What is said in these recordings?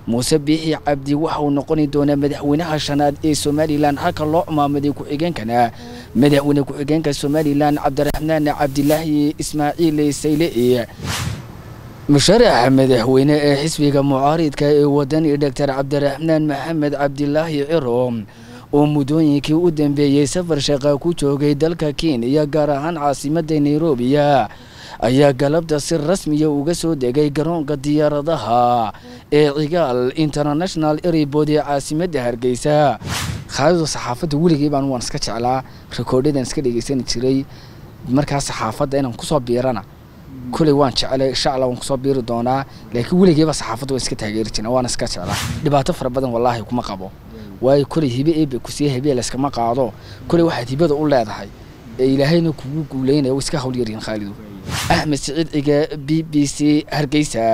muuse biixi cabdi waxa uu noqoni doonaa madaxweynaha shanaad ee somalilan halka loo cumaamuday ku-xigeenkana madaxweyne ku-xigeenka somalilan cabdiraxmaan cabdilaahi ismaaciil sayle musharaxa madaxweyne ee xisbiga mucaaridka ee wadani doctor cabdiraxmaan maxamed cabdilaahi ciro oo muddooyinkii u dambeeyey safar shaqa ku joogay dalka kenya gaar ahaan caasimadda nairobiya ayaa galabta si rasmiya uga soo degay garoonka diyaaradaha ee cigaal international airport ee caasimadda hargeysa khaadida saxaafadda weligay baan waan iska jeclaa rikoodhadan iska dhegeysani jiray markaa saxaafadda inaan kusoo biirana kuley waan jeclay insha allah waan kusoo biiri doonaa laakiin weligeyba saxaafadda waan iska taageeri jirna waan iska jeclaa dhibaato fara badan wallaahi kuma qabo waayo kuley hibe eebe kusiiya hibe layskama qaado kuley waxaad hibada u leedahay ee ilaahayna kugu guuleynaya iska hawl yaryihin khaalidu axmed siciid ciga b b c hargeysa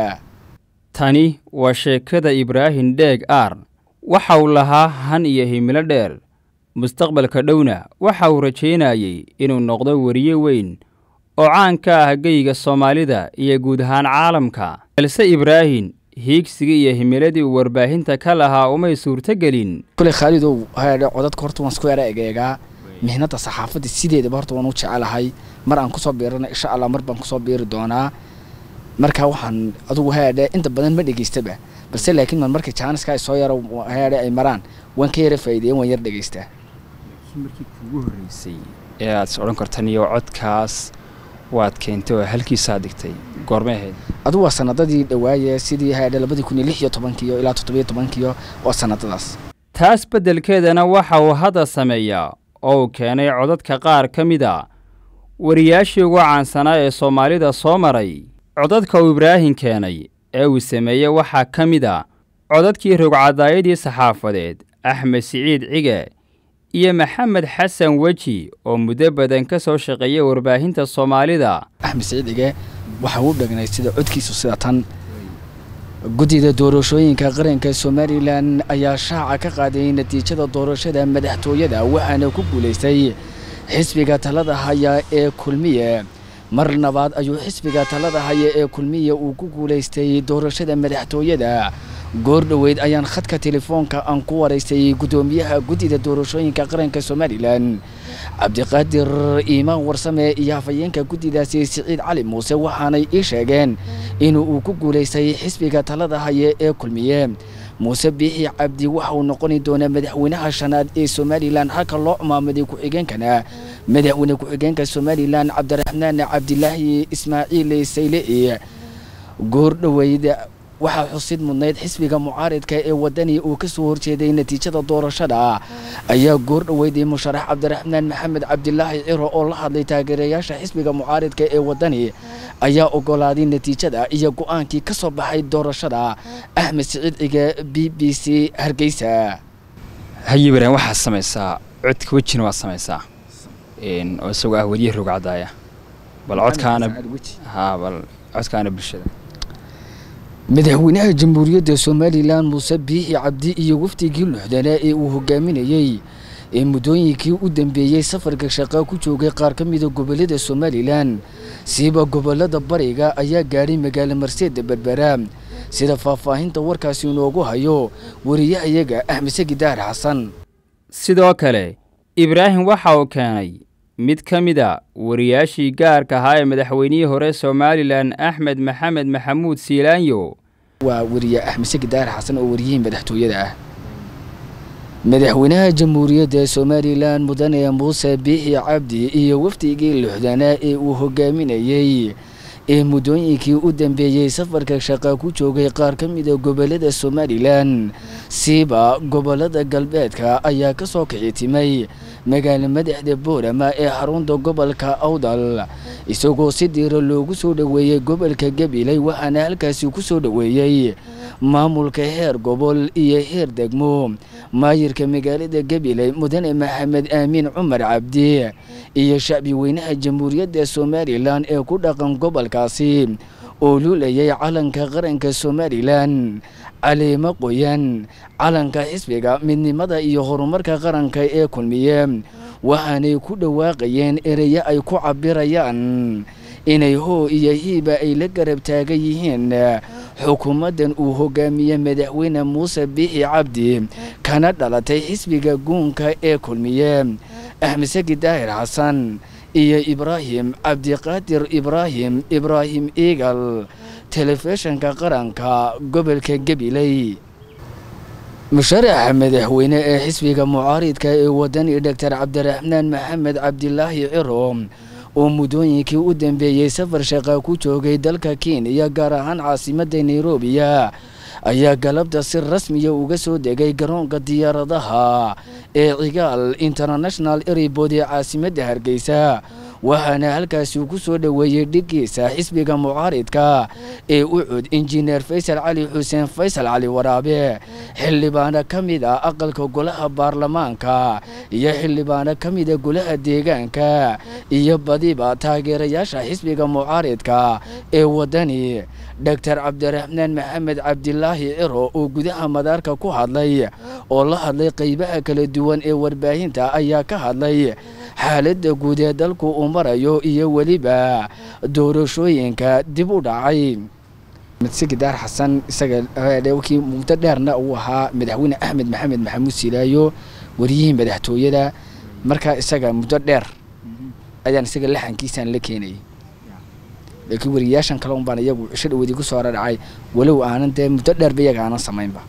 tani waa sheekada ibraahim dheeg aar waxa uu lahaa han iyo himilo dheer mustaqbalka dhowna waxa uu rajaynayey inuu noqdo weriye weyn oo caan ka ah geyga soomaalida iyo guud ahaan caalamka balse ibraahim hiigsigii iyo himiladii uu warbaahinta ka lahaa umay suurtogelin kuley khaalidow haadhe codadka horta waan isku era egeegaa mihnadda saxaafadda sideedaba horta waan u jecelahay mar aan kusoo biirana insha allah mar baan kusoo biiri doonaa marka waxaan adugu haadhe inta badan ma dhegeystaba balse laakiin man markay jaaniska ay soo yaro haadhe ay maraan waan ka yara faa'iideyen waan yar dhegeystaa markii kuugu horreysay ee aad is odhan kartan iyo codkaas waad keentay oo halkiisaa dhigtay goormay ahayd adugu waa sanadadii dhawaaye sidii haadhe labadii kun iyo lix iyo tobankiyo ilaa toddobiyo tobankiyo waa sanadadaas taas beddelkeedana waxa uu hadda sameeyaa oo uu keenay codadka qaar ka mid a wariyaashii ugu caansanaa ee soomaalida soo maray codadka uu ibraahim keenay ee uu sameeyey waxaa ka mid a codadkii rogcadaayadii saxaafadeed axmed siciid cige iyo maxamed xasan weji oo muddo badan ka soo shaqeeyay warbaahinta soomaalida axmed siciid cige waxa uu dhagnay sida codkiisu sida tan guddida doorashooyinka qaranka somalilan ayaa shaaca ka qaaday natiijada doorashada madaxtooyada waxaana ku guulaystay xisbiga talada haya ee kulmiye mar labaad ayuu xisbiga talada haya ee kulmiye uu ku guulaystay doorashada madaxtooyada goor dhoweyd ayaan khadka telefoonka aan ku waraystay guddoomiyaha guddida doorashooyinka qaranka somalilan cabdiqaadir iimaan warsame iyo hafayeenka guddidaasi siciid cali muuse waxaanay ii sheegeen inuu uu ku guulaystay xisbiga talada haya ee kulmiye muuse biixi cabdi waxa uu noqoni doonaa madaxweynaha shanaad ee somalilan halka loo cumaamuday ku-xigeenkana madaxweyne ku-xigeenka somalilan cabdiraxmaan cabdilaahi ismaaciil sayle goor dhoweyd waxaa xusid mudnayd xisbiga mucaaridka ee wadani uu ka soo horjeeday natiijada doorashada ayaa goor dhoweyday musharax cabdiraxmaan maxamed cabdilaahi ciro oo la hadlay taageerayaasha xisbiga mucaaridka ee wadani ayaa ogolaaday natiijada iyo go-aankii ka soo baxay doorashada axmed siciid ciga b b c hargeysa haye ibraahim waxaad samaysaa codka wejina waad samaysaa oo isagoo ah weriye rogcadaaya bal codkaana ha bal codkaana bulshada madaxweynaha jamhuuriyadda somalilan muuse biixi cabdi iyo wafdigii luxdanaa ee uu hogaaminayey ee muddooyinkii u dambeeyey safarka shaqa ku joogay qaar ka mida gobollada somalilan siiba gobollada bariga ayaa gaadhay magaalo marseeda berbera sida faahfaahinta warkaasi inoogu hayo wariyahayaga axmed sagidaar xasan sidoo kale ibraahim waxa uu keenay mid ka mid a wariyaashii gaarka ahaa ee madaxweynihii hore somalilan axmed maxamed maxamuud siilaanyo waa weriye axmed sagidaar xasan oo wariyihii madaxtooyada ah madaxweynaha jamhuuriyadda somalilan mudane muuse biixi cabdi iyo wafdigii luxdanaa ee uu hogaaminayey ee muddooyinkii u dambeeyey safarka shaqa ku joogay qaar ka mida gobollada somalilan siiba gobollada galbeedka ayaa ka soo kici timay magaalo madaxda boorama ee xarunta gobolka awdal isagoo si diira loogu soo dhoweeyey gobolka gabiley waxaana halkaasi ku soo dhoweeyey maamulka heer gobol iyo heer degmo maayirka magaalada gabiley mudane maxamed aamiin cumar cabdi iyo shacbi weynaha jamhuuriyadda somalilan ee ku dhaqan gobolkaasi oo luulayay calanka qaranka somalilan caleemo qoyan calanka xisbiga midnimada iyo horumarka qaranka ee kulmiye waxaanay ku dhawaaqayeen ereyo ay ku cabirayaan inay hoo iyo hiiba ay la garab taagan yihiin xukuumaddan uu hogaamiyey madaxweyne muuse biixi cabdi kana dhalatay xisbiga guunka ee kulmiye axmed saki daahir xasan iyo ibraahim cabdiqaadir ibraahim ibraahim eagal telefishinka qaranka gobolka gabiley musharaxa madaxweyne ee xisbiga mucaaridka ee wadani doctor cabdiraxmaan maxamed cabdilaahi ciro oo muddooyinkii u dambeeyey safar shaqa ku joogay dalka kenya gaar ahaan caasimadda nairobiya ayaa galabta si rasmiya uga soo degay garoonka diyaaradaha ee cigaal international airport ee caasimadda hargeysa waxaana halkaasi ku soo dhoweeyey dhigiisa xisbiga mucaaridka ee u cud injineer faysal cali xuseen faysal cali waraabe xildhibaano ka mid ah aqalka golaha baarlamaanka iyo xildhibaano ka mida golaha deegaanka iyo badiba taageerayaasha xisbiga mucaaridka ee wadani doctor cabdiraxmaan maxamed cabdilaahi ciro oo gudaha madaarka ku hadlay oo la hadlay qeybaha kala duwan ee warbaahinta ayaa ka hadlay xaaladda guud ee dalku uu marayo iyo weliba doorashooyinka dib u dhacay sigidaar xasan isaga kii muddo dheerna uu ahaa madaxweyne axmed maxamed maxamuud silaayo wariyihii madaxtooyada markaa isaga muddo dheer ayaan isaga laxankiisaan la keenayay laakiin wariyayaashan kale un baan iyagu cisho dhaweedii ku soo dhacay walow aanan dee muddo dheerba iyaga aanan samaynba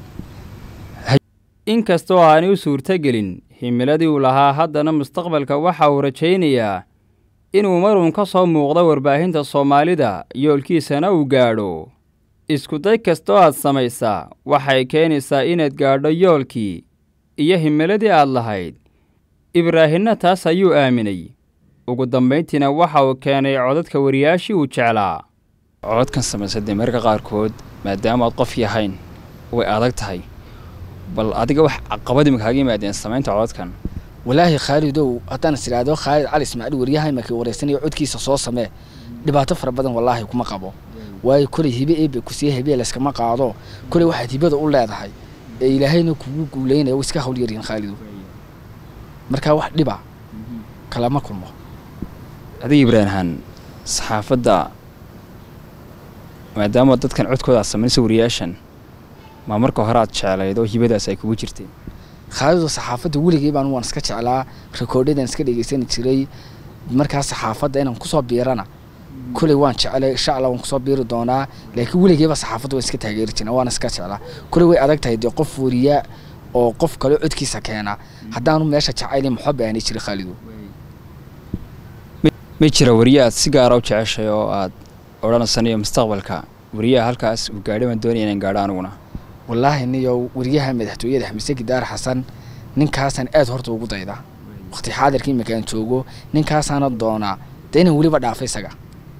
inkastoo aanay u suurtogelin himiladii uu lahaa haddana mustaqbalka waxa uu rajaynayaa inuu maruun ka soo muuqdo warbaahinta soomaalida yoolkiisana uu gaadho iskuday kastoo aad samaysaa waxay keenaysaa inaad gaadho yoolkii iyo himiladii aad lahayd ibraahinna taas ayuu aaminay ugu dambayntiina waxa uu keenay codadka wariyaashii uu jeclaa codadkan samaysa dee mararka qaarkood maadaama aad qof yahayn way adag tahay bal adiga wax caqabadii ma kaaga yimaadeen samaynta codadkan walaahi khaalidow haddaan is idhaahdo khaalid cali ismaaciil wariyaha imarkii wareysanayo codkiisa soo samee dhibaato fara badan wallaahi kuma qabo waayo kolay hibe eebe kusiiya hebee layskama qaado kolay waxaad hibada u leedahay ee ilaahayna kugu guulaynaya way iska hawl yaryihin khaalidow markaa wax dhiba kalama kulmo adiga ibraanhan saxaafadda maadaama dadkan codkooda aad samaynaysa wariyaashan maa marka hore aad jeclayd oo hibadaas ay kugu jirtay khaalido saxaafadda weligay baan waan iska jeclaa rekoordyadan iska dhegeysani jiray markaa saxaafadda inaan kusoo biirana koley waan jeclay insha allah waan kusoo biiri doonaa laakiin weligayba saxaafadda waan iska taageeri jirna waan iska jeclaa koley way adag tahay dee qof wariya oo qof kale codkiisa keena haddaanu meesha jacayli maxoba aanay jirin khaalido ma jira wariye aad si gaara u jeceshay oo aad odhanaysanayo mustaqbalka wariyaha halkaas uu gaadhay baan doonaya inaan gaadho aniguna wallaahi niyow wariyaha madaxtooyada xamse gidaar xasan ninkaasaan aad horta ugu daydaa waqti xaadirka imika aan joogo ninkaasaana doonaa dee inaan weliba dhaafay isaga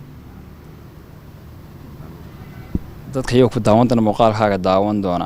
dadka iyagoo ku daawan doona muuqaalkaaga daawan doona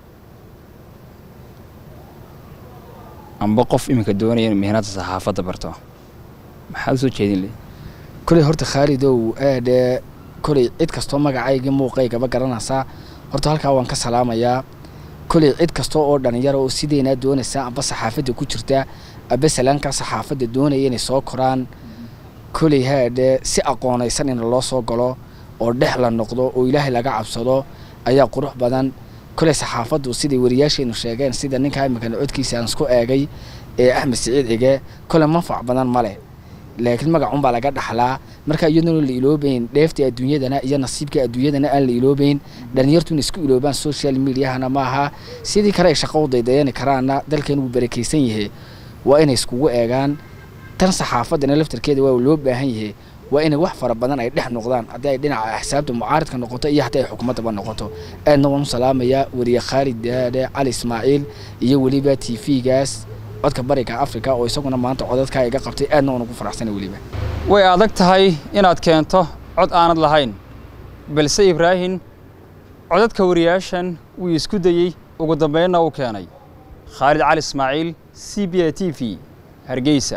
amba qof iminka doonaya in mihnada saxaafadda barto maxaad usoo jeedin le koley horta khaalidow aadhe koley cid kastoo magacaygii muuqaygaba garanaysaa horta halkaa waan ka salaamayaa koley cid kasta oo dhalinyaro oo sideynaa doonaysa amba saxaafadda ku jirta amba salaankaa saxaafadda doonaya inay soo koraan koley haadhe si aqoonaysan in loo soo galo oo dhex la noqdo oo ilaahay laga cabsado ayaa qurux badan koley saxaafaddu siday wariyaasheenu sheegeen sida ninkaa iminkana codkiisa aan isku eegay ee axmed siciid cige koley manfac badan ma leh laakiin magacunbaa laga dhaxlaa marka iyaduna la iloobayn dheefta adduunyadana iyo nasiibka adduunyadana aan la iloobayn dhalinyartuna isku iloobaan social mediahana maaha sidii kale ay shaqo u daydayani karaana dalkan wuu barakaysan yahay waa inay iskugu eegaan tan saxaafaddana laftarkeeda waa loo baahan yahay waa inay wax fara badan ay dhex noqdaan haddii ay dhinaca axsaabta mucaaridka noqoto iyo haddii ay xukuumaddaba noqoto aadna waan u salaamayaa wariye khaalid daade cali ismaaciil iyo weliba t v-gaas codka bariga africa oo isaguna maanta codadkaa iga qabtay aadna waan ugu faraxsana weliba way adag tahay inaad keento cod aanad lahayn balse ibraahin codadka wariyaashan wuu isku dayey ugu dambaynna uu keenay khaalid cali ismaaciil c b a t v hargeysa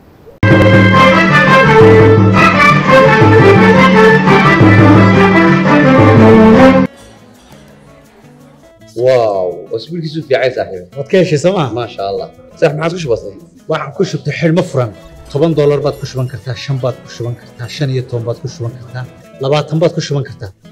واو اسبوعك في عين صاحبي waad ka heshay sooma ما شاء الله صح ما عادش بسيط waxaan ku shubtay xidhmo furan toban doolar baad ku shuban kartaa shan baad ku shuban kartaa shan iyo toban baad ku shuban kartaa labaatan baad ku shuban kartaa